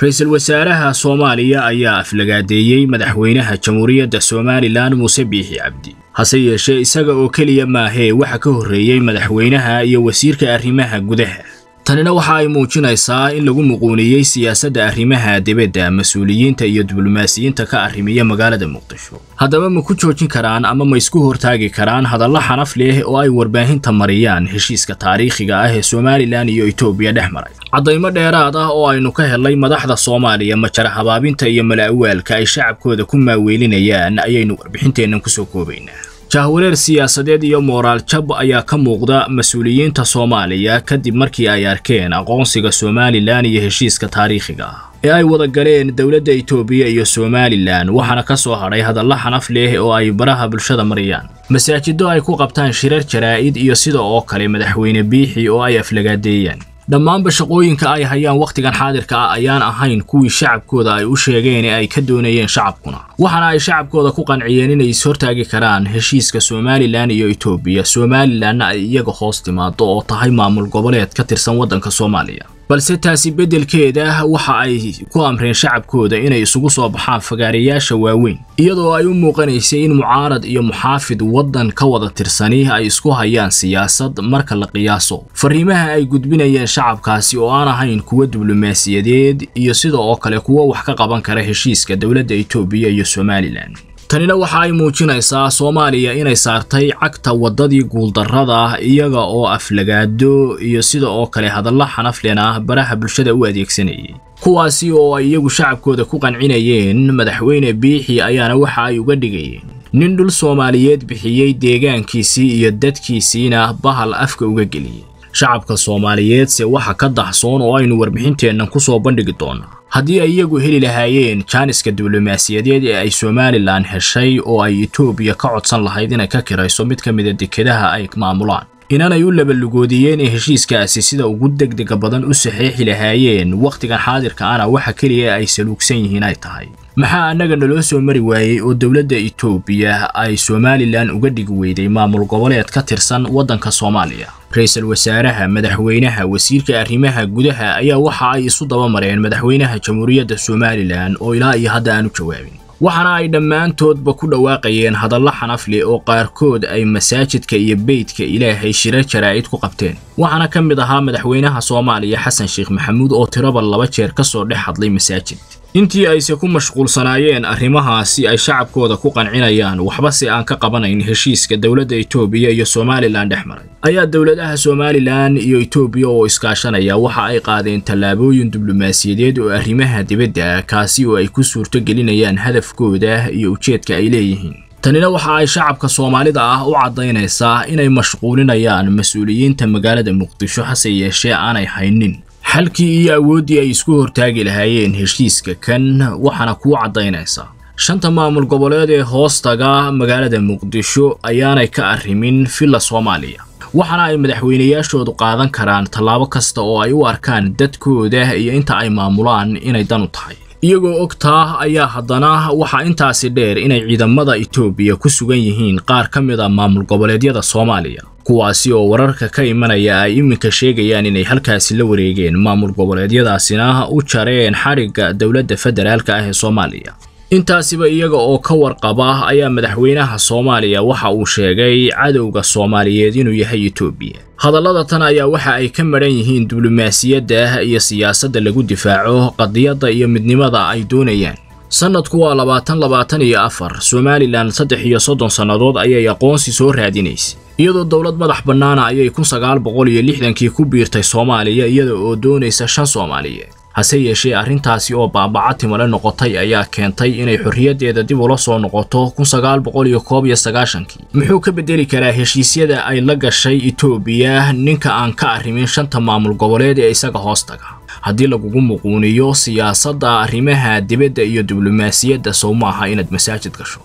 ra-iisul wasaaraha soomaaliya ayaa aflagaadeeyey madaxweynaha jamhuuriyadda somalilan muuse biixi cabdi hase yeeshee isaga oo keliya maahee waxa ka horreeyey madaxweynaha iyo wasiirka arrimaha gudaha tanina waxa ay muujinaysaa in lagu muquuniyey siyaasadda arrimaha dibadda mas-uuliyiinta iyo diblomaasiyiinta ka arrimiya magaalada muqdisho haddaba ma ku joojin karaan ama ma isku hortaagi karaan hadallo xanaf leh oo ay warbaahinta mariyaan heshiiska taariikhiga ah ee somalilan iyo etoobiya dhex maray caddaymo dheeraad ah oo aynu ka helnay madaxda soomaaliya majara habaabinta iyo mala'awaalka ay shacabkooda ku maaweelinayaan ayaynu warbixinteennan kusoo koobaynaa jahwareer siyaasadeed iyo mooraal jab ayaa ka muuqda mas-uuliyiinta soomaaliya kadib markii ay arkeen aqoonsiga somalilan iyo heshiiska taariikhiga ah ee ay wada galeen dowladda etoobiya iyo somalilan waxaana ka soo hadhay hadallo xanaf leh oo ay baraha bulshada mariyaan masaajido ay ku qabtaan shirar jaraa'id iyo sida oo kale madaxweyne biixi oo ay aflagaadeeyaan dhammaanba shaqooyinka ay hayaan wakhtigan xaadirka ah ayaan ahayn kuwii shacabkooda ay u sheegeen ee ay ka doonayeen shacabkuna waxaana ay shacabkooda ku qanciyeen inay ishortaagi karaan heshiiska somalilan iyo etoobiya somalilanna ay iyaga hoos timaado oo tahay maamul goboleed ka tirsan waddanka soomaaliya balse taasi beddelkeeda waxa ay ku amreen shacabkooda inay isugu soo baxaan fagaarayaasha waaweyn iyadoo ay u muuqanaysay in mucaarad iyo muxaafid waddan ka wada tirsani ay isku hayaan siyaasad marka la qiyaaso fariimaha ay gudbinayeen shacabkaasi oo aan ahayn kuwa diblomaasiyadeed iyo sida oo kale kuwa wax ka qaban kara heshiiska dowladda etoobiya iyo somalilan tanina waxa ay muujinaysaa soomaaliya inay saartay cagta waddadii guuldarrada iyaga oo aflagaado iyo sida oo kale hadallo xanaflena baraha bulshada u adeegsanayay kuwaasi oo ay iyagu shacabkooda ku qancinayeen madaxweyne biixi ayaana waxa ay uga dhigayeen nin dhul soomaaliyeed bixiyey deegaankiisii iyo dadkiisiina bahal afka uga geliyey shacabka soomaaliyeedse waxa ka daxsoon oo aynu warbixinteennan ku soo bandhigi doonaa haddii ay iyagu heli lahaayeen jaaniska diblomaasiyadeed ee ay somalilan heshay oo ay etoobiya ka codsan lahayd inay ka kirayso mid ka mida dekedaha ay maamulaan inanay u labalugoodiyeen ee heshiiskaasi sida ugu degdega badan u saxeexi lahaayeen wakhtigan xaadirka ana waxa keliya ay saluugsan yihiin ay tahay maxaa annaga naloo soo mari waayey oo dowladda etoobiya ay somalilan uga dhigi weyday maamul goboleed ka tirsan waddanka soomaaliya ra-iisul wasaaraha madaxweynaha wasiirka arrimaha gudaha ayaa waxa ay isu daba mareen madaxweynaha jamhuuriyadda somalilan oo ilaa iyo hadda aan u jawaabin waxaana ay dhammaantoodba ku dhawaaqayeen hadallo xanaf leh oo qaarkood ay masaajidka iyo beydka ilaahay shirar jaraa'id ku qabteen waxaana ka mid ahaa madaxweynaha soomaaliya xasan sheekh maxamuud oo tiraba laba jeer ka soo dhex hadlay masaajid intii ayse ku mashquulsanaayeen arrimahaasi ay shacabkooda ku qancinayaan waxba se aan ka qabanayn heshiiska dowladda etoobiya iyo somalilan dhex maray ayaa dowladaha somalilan iyo etoobiya oo iskaashanaya waxa ay qaadeen tallaabooyin diblomaasiyadeed oo arrimaha dibadda kaasi oo ay ku suurto gelinayaan hadafkooda iyo ujeedka ay leeyihiin tanina waxa ay shacabka soomaalida ah u caddaynaysaa inay mashquulinayaan mas-uuliyiinta magaalada muqdisho hase yeeshee aanay haynin xalkii iyo awooddii ay isku hortaagi lahaayeen heshiiska kan waxaana kuu caddaynaysaa shanta maamul goboleed ee hoostaga magaalada muqdisho ayaanay ka arrimin villa soomaaliya waxaana ay madaxweynayaashoodu qaadan karaan tallaabo kasta oo ay u arkaan dadkooda iyo inta ay maamulaan inay dan u tahay iyagoo ogtaa ayaa haddana waxaa intaasi dheer inay ciidamada etoobiya ku sugan yihiin qaar ka mid a maamul goboleedyada soomaaliya kuwaasi oo wararka ka imanaya ay iminka sheegayaan inay halkaasi la wareegeen maamul goboleedyadaasina u jareen xadhigga dowladda federaalka ah ee soomaaliya intaasiba iyaga oo ka warqaba ayaa madaxweynaha soomaaliya waxa uu sheegay cadowga soomaaliyeed inuu yahay etoobiya hadallada tan ayaa waxa ay ka madhan yihiin diblomaasiyadda iyo siyaasadda lagu difaaco qadiyadda iyo midnimada ay doonayaan sannadku waa labaatan labaatan iyo afar somalilan saddex iyo soddon sannadood ayay aqoonsi soo raadinaysay iyadoo dowlad madax bannaana ayay kun sagaal boqol iyo lixdankii ku biirtay soomaaliya iyada oo doonaysa shan soomaaliyeed hase yeeshee arrintaasi oo baabaca timale noqotay ayaa keentay inay xorriyaddeeda dib ula soo noqoto kun sagaal boqol iyo koob iyo sagaashankii muxuu ka beddeli karaa heshiisyada ay la gashay etoobiya ninka aan ka arrimin shanta maamul goboleed ee isaga hoostaga haddii lagugu muquuniyo siyaasadda arrimaha dibadda iyo diblomaasiyadda sow maaha inaad masaajid gasho